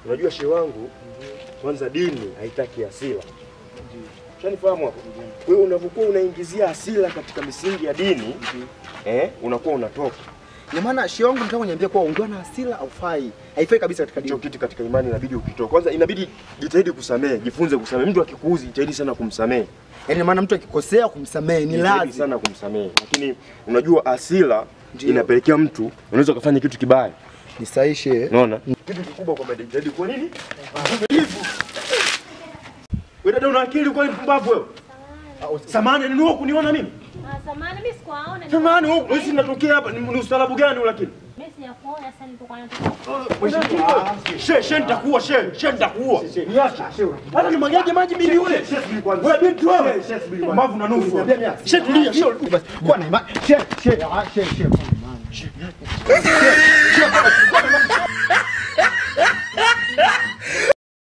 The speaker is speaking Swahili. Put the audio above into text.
Unajua shehe wangu, kwanza dini haitaki hasira. Ushanifahamu hapo? Kwa hiyo unapokuwa unaingizia hasira katika misingi ya dini, eh, unakuwa unatoka. Ina maana shehe wangu nataka kuniambia kuwa ungiwa na hasira haufai. Haifai kabisa katika Hicho dini. kitu katika imani inabidi ukitoa. Kwanza inabidi jitahidi kusamehe, jifunze kusamehe. Mtu akikuuzi jitahidi sana kumsamehe. Yaani ina maana mtu akikosea kumsamehe ni Jitahidi lazima. sana kumsamehe. Lakini unajua hasira Ndio. inapelekea mtu unaweza ukafanya kitu kibaya. Ni sahihi shehe. Unaona? Kitu kikubwa kwamba jitahidi kwa nini? Hivyo. Wewe dada una akili kwani mpumbavu wewe? Samahani ni wewe kuniona mimi? Ah, samahani mimi sikuwaona. Samahani wewe wewe si natokea hapa ni ni ustaarabu gani huu lakini? Mimi sijakuona sasa nilipokuwa natoka. She, she nitakuua, she, she nitakuua. Niache. Hata nimwagaje maji mimi yule. Wewe binti wewe. Mbavu na nusu. She tulia, she. Basi kuwa na imani. Shehe, shehe, ah, shehe, shehe. kuwa na imani.